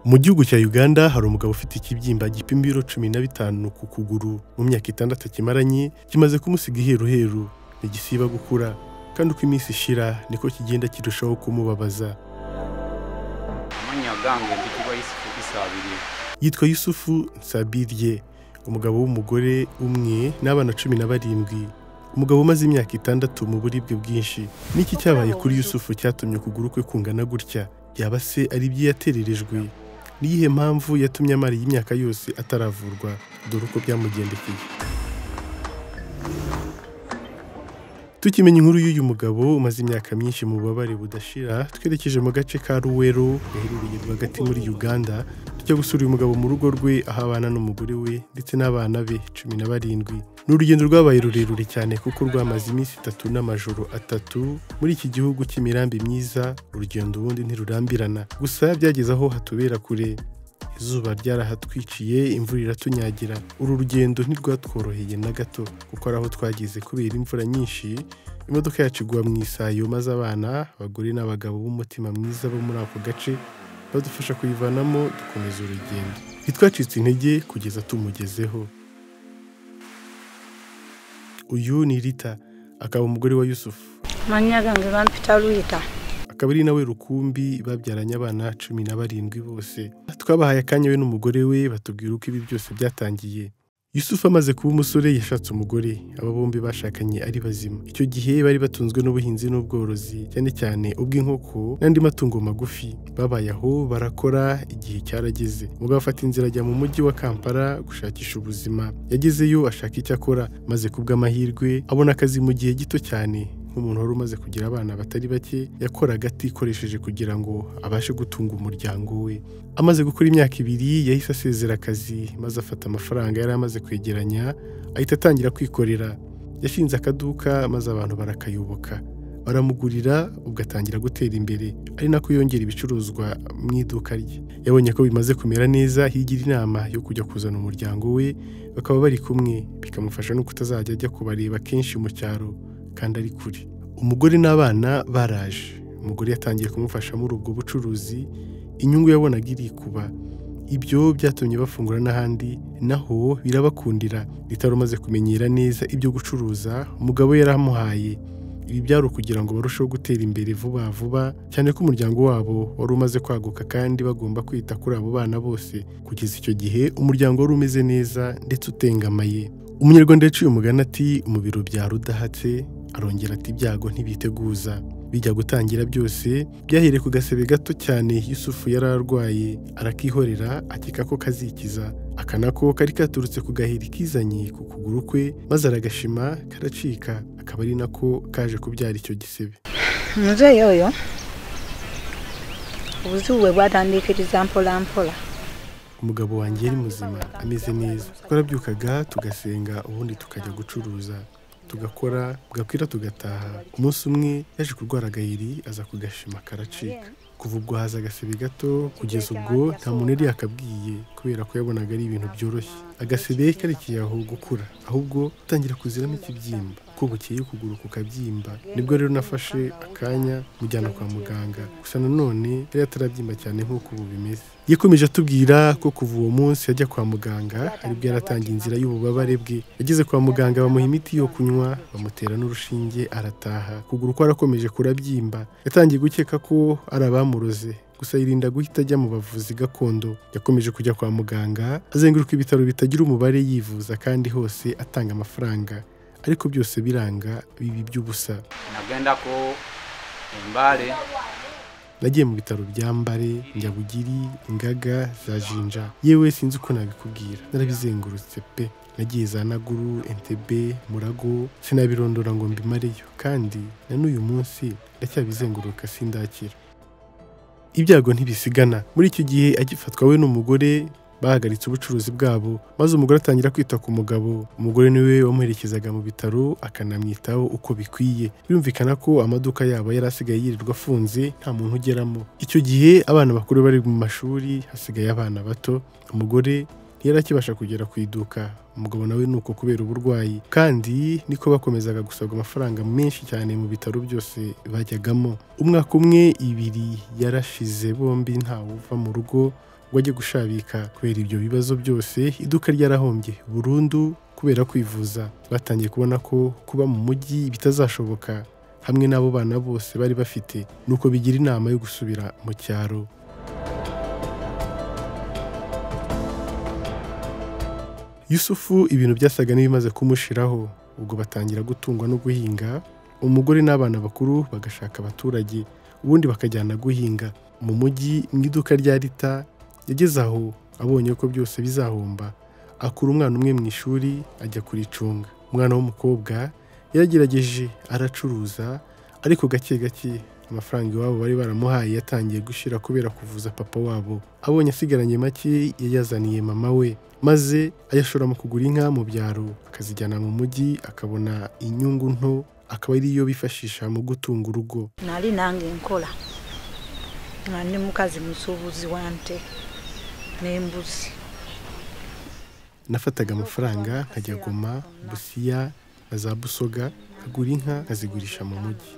Mu gihugu cya Uganda hari umugabo ufite ikibyimba gipima ibiro cumi na bitanu ku kuguru mu myaka itandatu akimaranye kimaze kumusiga iheruheru ntigisiba gukura kandi uko iminsi ishira niko kigenda kirushaho kumubabaza amanya yagange mbikirwa y'isuku isabiriye yitwa Yusufu Nsabirye umugabo w'umugore umwe n'abana cumi na barindwi umugabo umaze imyaka itandatu mu buribwe bwinshi n'iki cyabaye kuri Yusufu cyatumye ukuguru kwe kungana gutya yaba se ari ibyo yatererejwe niyihe mpamvu yatumye amara iyi myaka yose ataravurwa dore uko byamugendekeye tukimenya inkuru y'uyu mugabo umaze imyaka myinshi mu bubabare budashira twerekeje mu gace ka ruwero gaherereye rwagati muri uganda tujya gusura uyu mugabo mu rugo rwe aho abana n'umugore we ndetse n'abana be cumi na barindwi ni urugendo rwabaye rurerure cyane kuko rwamaze iminsi itatu n'amajoro atatu muri iki gihugu cy'imirambi myiza urugendo ubundi ntirurambirana gusa byageze aho hatubera kure izuba ryarahatwiciye imvura iratunyagira uru rugendo ntirwatworoheye na gato kuko ari aho twageze kubera imvura nyinshi imodoka yacu igwa mu isayo maze abana abagore n'abagabo b'umutima mwiza bo muri ako gace badufasha kuyivanamo dukomeza urugendo ntitwacitse intege kugeza tumugezeho uyu ni rita akaba umugore wa yusufu amanya yagange bampita ruyita akaba ari nawe rukumbi babyaranye abana cumi na barindwi bose twabahaye akanya we n'umugore we batubwira uko ibi byose byatangiye yusufu amaze kuba umusore yashatse umugore aba bombi bashakanye ari bazima icyo gihe bari batunzwe n'ubuhinzi n'ubworozi cyane cyane ubw'inkoko n'andi matungo magufi babaye aho barakora igihe cyarageze umugabo afata inzira ajya mu mujyi wa kampala gushakisha ubuzima yagezeyo ashaka icyo akora maze kubw'amahirwe abona akazi mu gihe gito cyane nk'umuntu wari umaze kugira abana batari bake yakoraga atikoresheje kugira ngo abashe gutunga umuryango we amaze gukora imyaka ibiri yahise asezera akazi maze afata amafaranga yari amaze kwegeranya ahita atangira kwikorera yashinze akaduka maze abantu barakayoboka baramugurira ubwo atangira gutera imbere ari nako yongera ibicuruzwa mu iduka rye yabonye ko bimaze kumera neza higira inama yo kujya kuzana umuryango we bakaba bari kumwe bikamufasha no kutazajya ajya kubareba kenshi mu cyaro kandi ari kure umugore n'abana baraje umugore yatangiye kumufasha muri ubwo bucuruzi inyungu yabonaga irikuba ibyo byatumye bafungura n'ahandi naho birabakundira ritari umaze kumenyera neza ibyo gucuruza umugabo yaramuhaye ibi byari ukugira ngo barusheho gutera imbere vuba vuba cyane ko umuryango wabo wari umaze kwaguka kandi bagomba kwita kuri abo bana bose kugeza icyo gihe umuryango wari umeze neza ndetse utengamaye umunyarwanda yaciye umugani ati umubiri ubyara udahatse arongera ati ibyago ntibiteguza bijya gutangira byose byahereye ku gasebe gato cyane yusufu yari arwaye arakihorera akeka ko kazikiza aka nako kari katurutse ku gaheri kizanye ku kuguru kwe maze aragashima karacika akaba ari nako kaje kubyara icyo gisebe muzeeyi oyo obuzibu bwe bwatandiikiriza mpola mpola umugabo wanjye yari muzima ameze neza twarabyukaga tugasenga ubundi tukajya gucuruza tugakora bwakwira tugataha umunsi umwe yaje kurwara agahiri aza kugashima karacika kuva ubwo haza agasebe gato kugeza ubwo nta muntu yari yakabwiye kubera ko yabonaga ari ibintu byoroshye agasebe karekeye aho gukura ahubwo utangira kuziramo ikibyimba ko bukeye ukuguru kukabyimba nibwo rero nafashe akanya mujyana kwa muganga gusa nanone yari atarabyimba cyane nk'uko ubu bimeze yakomeje atubwira ko kuva uwo munsi yajya kwa muganga aribwo yaratangiye inzira y'ububabare bwe yageze kwa muganga bamuha imiti yo kunywa bamutera n'urushinge arataha ukuguru ko arakomeje kurabyimba yatangiye gukeka ko ari abamuroze gusa yirinda guhita ajya mu bavuzi gakondo yakomeje kujya kwa muganga azenguruka ibitaro bitagira umubare yivuza kandi hose atanga amafaranga ariko byose biranga bibi by'ubusa nagenda ko imbare nagiye mu bitaro bya mbare njyabugiri ingaga za jinja yewe sinzi uko nabikubwira narabizengurutse pe nagiye za naguru entebe murago sinabirondora ngo mbimareyo kandi na n'uyu munsi ndacyabizenguruka sindakira ibyago ntibisigana muri icyo gihe agifatwa we n'umugore bahagaritse ubucuruzi bwabo maze umugore atangira kwita ku mugabo umugore niwe wamuherekezaga mu bitaro akanamwitaho uko bikwiye birumvikana ko amaduka yabo yari asigaye yirirwa afunze nta muntu ugeramo icyo gihe abana bakuru bari mu mashuri hasigaye abana bato umugore ntiyari akibasha kugera ku iduka umugabo nawe ni uko kubera uburwayi kandi niko bakomezaga gusabwa amafaranga menshi cyane mu bitaro byose bajyagamo umwaka umwe ibiri yarashize bombi ntawuva mu rugo ngo ajye gushabika kubera ibyo bibazo byose iduka ryarahombye burundu kubera kwivuza batangiye kubona ko kuba mu mujyi bitazashoboka hamwe n'abo bana bose bari bafite nuko bigira inama yo gusubira mu cyaro yusufu ibintu byasaga n'ibimaze kumushiraho ubwo batangira gutungwa no guhinga umugore n'abana bakuru bagashaka abaturage ubundi bakajyana guhinga mu mujyi mu iduka rya rita yageze aho abonye ko byose bizahomba akura umwana umwe mu ishuri ajya kuricunga umwana w'umukobwa yaragerageje aracuruza ariko gake gake amafaranga iwabo bari baramuhaye yatangiye gushira kubera kuvuza papa wabo abonye asigaranye make yayazaniye mama we maze ayashora mu kugura inka mu byaro akazijyana mu mujyi akabona inyungu nto akaba ariyo bifashisha mu gutunga urugo nali nange nkola nga ndi mukazi musuubuzi wa nte n'embuzi nafataga amafaranga nkajya goma busiya na za busoga nkagura inka nkazigurisha mu mujyi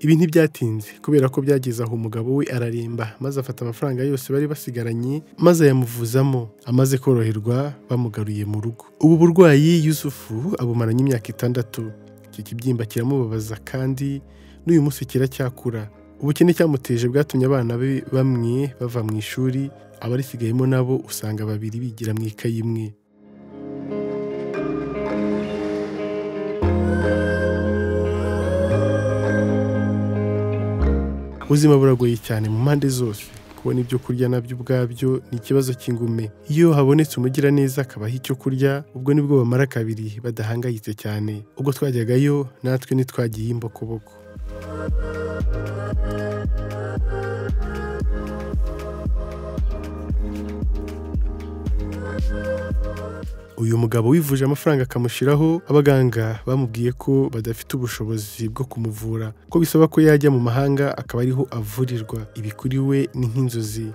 ibi ntibyatinze kubera ko byageze aho umugabo we araremba maze afata amafaranga yose bari basigaranye maze ayamuvuzamo amaze koroherwa bamugaruye mu rugo ubu burwayi yusufu abumaranye imyaka itandatu iki kibyimba kiramubabaza kandi n'uyu munsi kiracyakura ubukene cyamuteje bwatumye abana be bamwe bava mu ishuri abarisigayemo nabo usanga babiri bigira mu ikayi imwe ubuzima buragoye cyane mu mpande zose kubona ibyo kurya nabyo ubwabyo ni ikibazo cy'ingume iyo habonetse umugiraneza akabaha icyo kurya ubwo nibwo bamara kabiri badahangayitse cyane ubwo twajyagayo natwe ntitwagiye imbokoboko uyu mugabo wivuje amafaranga akamushiraho abaganga bamubwiye ko badafite ubushobozi bwo kumuvura ko bisaba ko yajya mu mahanga akaba ariho avurirwa ibi kuri we ni nk'inzozi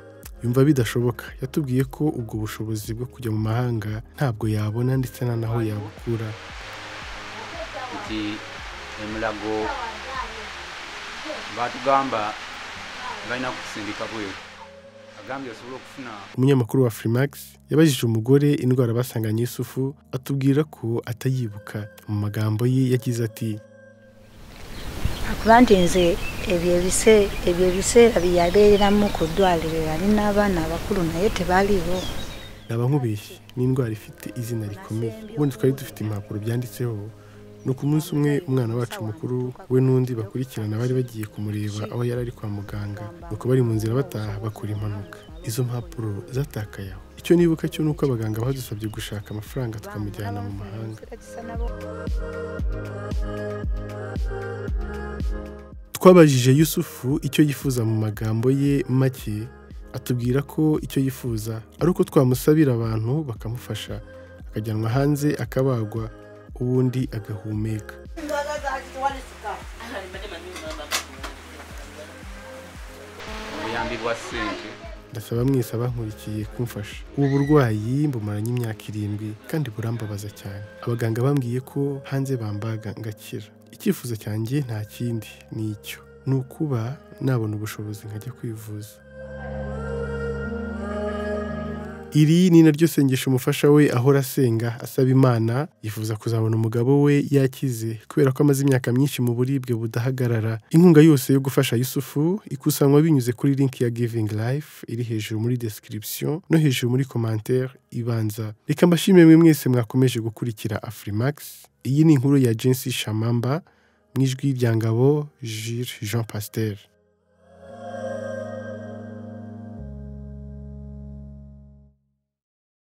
yumva bidashoboka yatubwiye ko ubwo bushobozi bwo kujya mu mahanga ntabwo yabona ndetse nta n'aho yabukura nti emulago batugamba balina kukusindika bweru agambye osobole okufuna umunyamakuru wa Freemax yabajije umugore indwara basanganye Yusufu atubwira ko atayibuka mu magambo ye yagize ati akuba nti nze ebyo ebise- ebyo ebiseera byeyabeeramu ku ddwaliro yali n'abaana abakulu naye tebaliwo yaba nkubeshye ni indwara ifite izina rikomeye ubundi twari dufite impapuro byanditseho ni ku munsi umwe umwana wacu mukuru we n'undi bakurikirana bari bagiye kumureba aho yari ari kwa muganga nuko bari mu nzira bataha bakora impanuka izo mpapuro zatakaye aho icyo nibuka cyo ni uko abaganga badusabye gushaka amafaranga tukamujyana mu mahanga twabajije yusufu icyo yifuza mu magambo ye make atubwira ko icyo yifuza ari uko twamusabira abantu bakamufasha akajyanwa hanze akabagwa ubundi agahumeka obuyambi bwa ssente ndasaba mwese abankurikiye kumfasha ubu burwayi mbumaranye imyaka irindwi kandi burambabaza cyane abaganga bambwiye ko hanze bambaga ngakira icyifuzo cyanjye nta kindi ni icyo ni ukuba nabona ubushobozi nkajya kwivuza iri ni naryo sengesho umufasha we ahora asenga asaba imana yifuza kuzabona umugabo we yakize kubera ko amaze imyaka myinshi mu buribwe budahagarara inkunga yose yo gufasha yusufu ikusanwa binyuze kuri link ya giving life iri hejuru muri description no hejuru muri commentaire ibanza reka mbashimire mwe mwese mwakomeje gukurikira afrimax iyi ni inkuru ya jensi shamamba mu ijwi rya ngabo jules jean pasteur